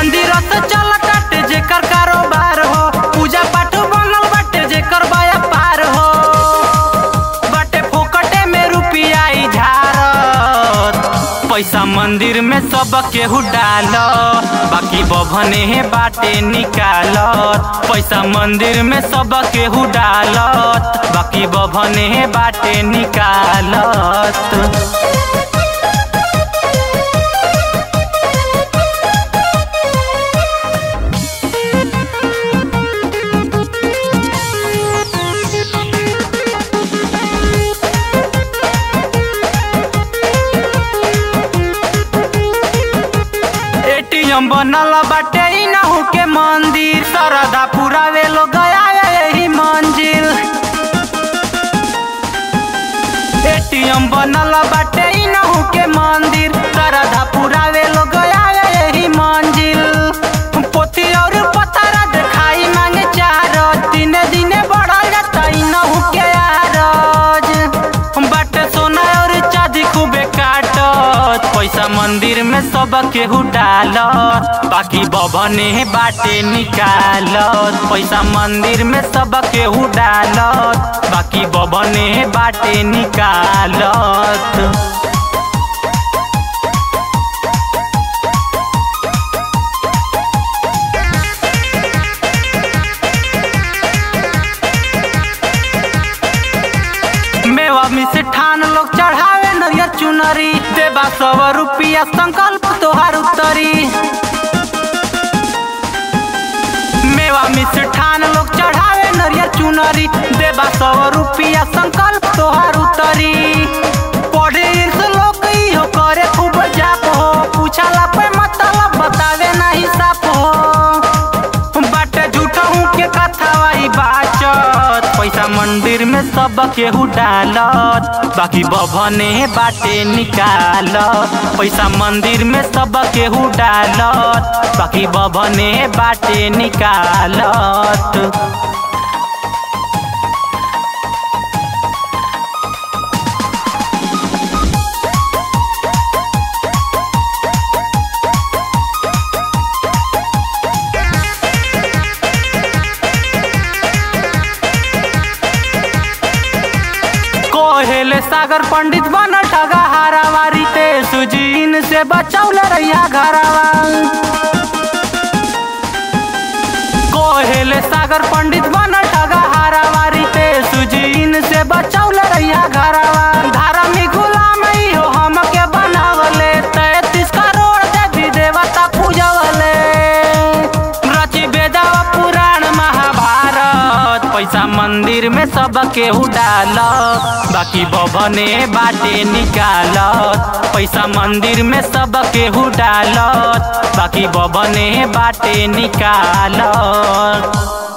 मंदिर से चल काटे जेकर कारोबार हो पूजा पाठ बनल बाटे जेकर व्यापार हो बाटे फोकटे में रुपिया ई झारत पैसा मंदिर में सब केहू डालत बाकी बभने हे बाटे निकालत पैसा मंदिर में सब केहू डालत बाकी बभने हे बाटे निकालत एटीएम बनल बाटे ई नहू के मंदिर सरदा पुरावे लोग गया यही मंजिल एटीएम बनल बाटे ई नहू के मंदिर सरदा पुरावे लोग गया यही मंजिल पोथी और पतरा देखाई मांगे चार तीन दिने बढ़ल जाता ई नहू के आरज बाटे सोना और चांदी खूबे काटत पैसा मंदिर में सब केहू डालत बाकी बभने बाटे निकालत पैसा मंदिर में सब केहू डालत बाकी बभने बाटे निकालत मेवा मिष्ठान लोग चढ़ावे नरियर चुनरी देबा सौ रुपया संकल्प तोहार उतरी मेवा मिष्ठान लोग चढ़ावे नरियर चुनरी देबा सौ रुपया संकल्प तोहार उतरी पढ़े से लोग इहो करे खूब जाप हो पूछला पे मतलब बतावे नहीं साफ हो बाटे झूठा हूँ के कथा वही बाचत पैसा मंदिर में सब केहू डालत बाकी बभने बाटे निकालत पैसा मंदिर में सब केहू डालत बाकी बभने बाटे निकालत कोहेले सागर पंडित बन ठगा हारावारी ते सुजीन से बचौल रैया घरावा कोहेले सागर पंडित बन ठगा हारावारी ते सुजीन से बचौल रैया घरावा धार्मिक गुलाम ही हो हमके बनावले तैतीस करोड़ देवी देवता पूजवले रची बेदावा पुराण महाभारत पैसा मंदिर में सब केहू डालत बाकी बभने बाटे निकालत पैसा मंदिर में सब केहू डालत बाकी बभने बाटे निकालत